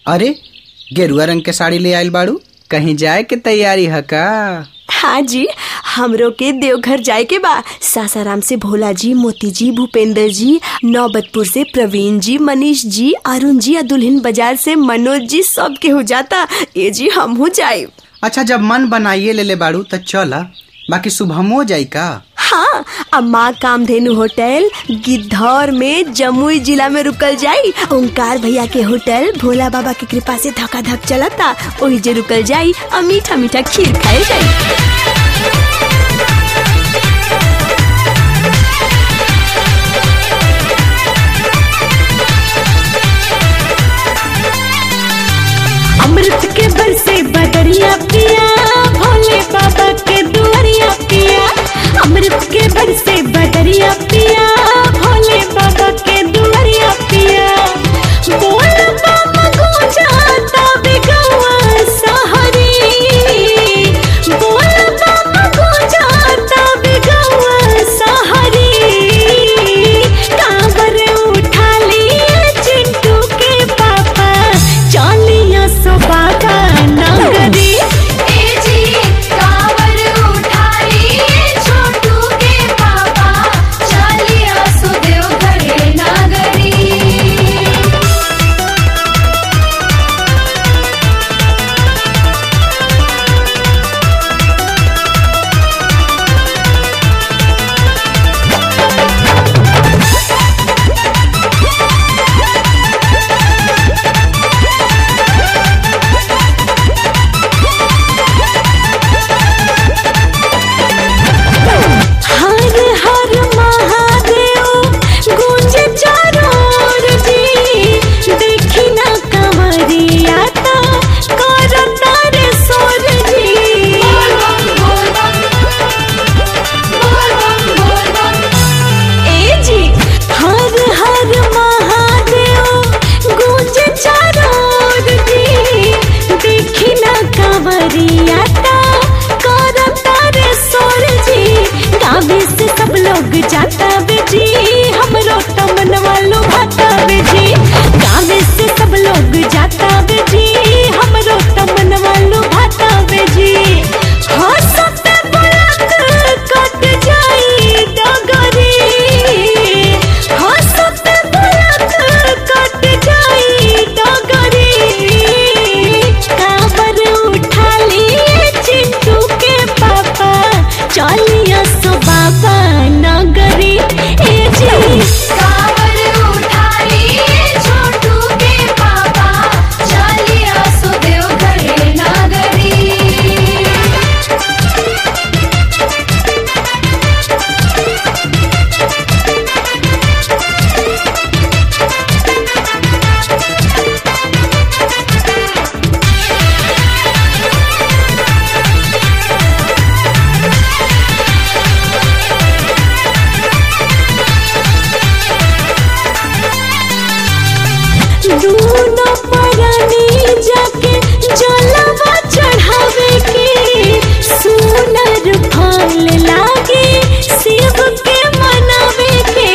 अरे गेरुआ रंग के साड़ी ले आइल बाड़ू कहीं जाए के तैयारी है का हाँ जी हमरो के देवघर जाए के बा सासाराम से भोला जी मोती जी भूपेंद्र जी नौबतपुर से प्रवीण जी मनीष जी अरुण जी और दुल्हन बाजार से मनोज जी सब के हो जाता ये जी हम हो जाए अच्छा जब मन बनाइए ले ले बाड़ू तो चला बाकी सुबह जाई का हाँ अब माँ कामधेनु होटल गिद्धौर में जमुई जिला में रुकल जाई ओंकार भैया के होटल भोला बाबा की कृपा से धक्का धक चलता वही जे रुकल जाई और मीठा मीठा खीर खाए जाई अमृत के बरसे बदरिया पिया भोले बाबा के दुआरिया पिया अमृत के बरसे बदरिया पिया भोले बाबा के दुआरिया पिया बोल बम गुंजाता बिगवा सहरी बोल बम गुंजाता बिगवा सहरी कांवर उठा लिए चिंटू के पापा चलिया सो बाबा नगरी ए जी कांवर उठा लिए छोटू के पापा चलिया सुदेव घरे नागरी हर हर महादेव गूंज चारों ओर जी देखी ना कंवरिया ता करता रे सोर जी बोल बम बोल बम बोल बम बोल बम ए जी हर हर महादेव गूंज चारों ओर जी देखी ना कंवरिया ता करता रे सोर जी गावे से सब लोग जाता बेजी हमरो तमनवा लो भाता बेजी गावे से सब लोग जाता बेजी हमरो तमनवा लो भाता बेजी हंसत बुलक कट जाई डगरी हंसत बुलक कट जाई डगरी काबर उठा लिए चिंटू के पापा चलिया सो बाबा नगरी ए जी कांवर उठा लिए छोटू के पापा चलिया सुदेव घरे नागरी दूनो परानी जाके जलवा चढ़ावे के सुनर फल लागे शिव के मनावे के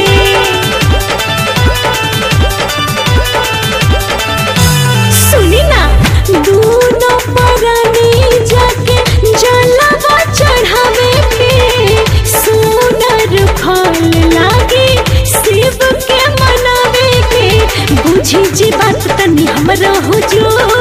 सुनी ना दूनो परानी जाके जलवा चढ़ावे के सुनर फल लागे शिव के मनावे के बुझी जी बात तनी हमरा हुजूर